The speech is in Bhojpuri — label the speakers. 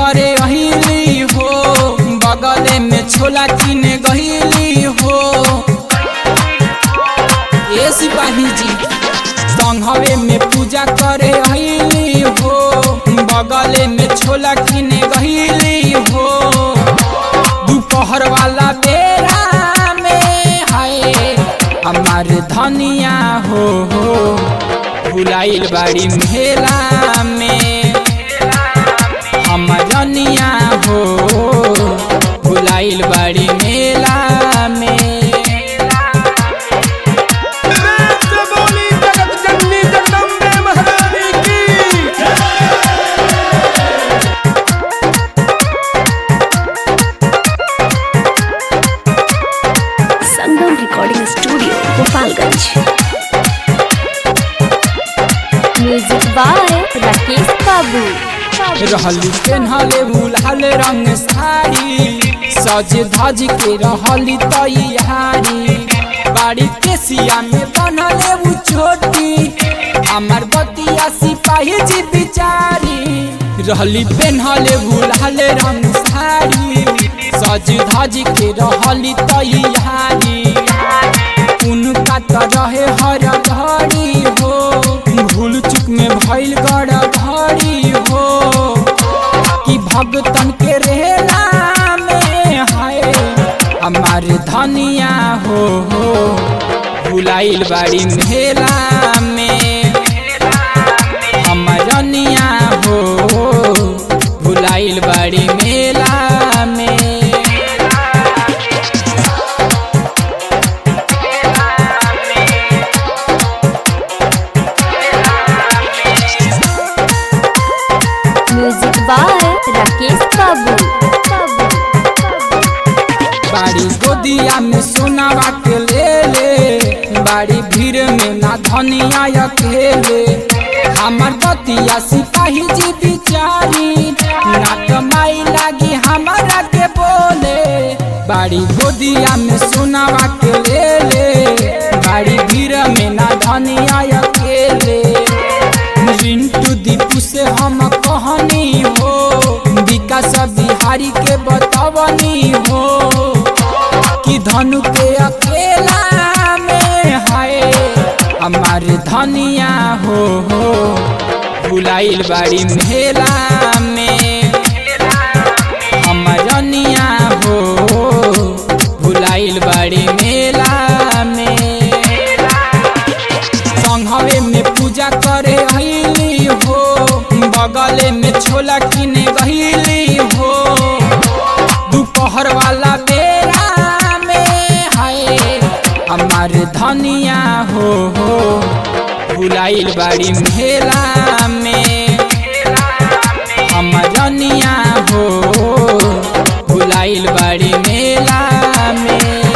Speaker 1: करे अहिली हो बगले में छोला किने गहिली हो ए सिपाही जी संघवे में पूजा करे अहिली हो बगले में छोला किने गहिली हो दोपहर वाला बेरा में हाय हमार धनिया हो हो भुलाइल बाड़ी मेला में हमर रनिया हो भुलाइल बाड़ी मेला में
Speaker 2: प्रेम से बोली जगत जननी जगदम्बे महारानी की
Speaker 3: Sangam recording studio Gopalganj music by Rakesh Babu
Speaker 1: रहली पेन्हले उलाल रंग साड़ी सज धज के रहली तैयारी बाड़ी के सिया में बनले उ छोटी हमार बतिया सिपाही जी बिचारी रहली पेन्हले उलाल रंग साड़ी सज धज के रहली तैयारी उनका त रहे हर घड़ी हो भूल चुक में भइल गड़ घड़ी हो कि भगतन के रेला में हाय हमार धनिया हो हो भुलाइल बाड़ी मेला में हमार रनिया हो भुलाइल बाड़ी मेला में
Speaker 3: म्यूजिक बाय राकेश बाबू
Speaker 1: बाड़ी गोदिया में सोनावा के ले ले बाड़ी भीड़ में ना धनिया अकेले हमर बतिया सिपाही जी बिचारी ना कमाई लागी हमारा के बोले बाड़ी गोदिया में सोनावा के ले ले बाड़ी भीड़ में ना धनिया अकेले रिंटू दीपू से हम कहनी हो विकास बिहारी के बतवनी हो कि धनु के अकेला में हाय हमार धनिया हो हो भुलाइल बाड़ी मेला में हमार रनिया हो भुलाइल बाड़ी मेला में संघवे में पूजा करे अहिली हो बगले में छोला किने गहिली हो दोपहर वाला बेरा में हाय हमार धनिया हो हो भुलाइल बाड़ी मेला में हमार रनिया हो भुलाइल बाड़ी मेला में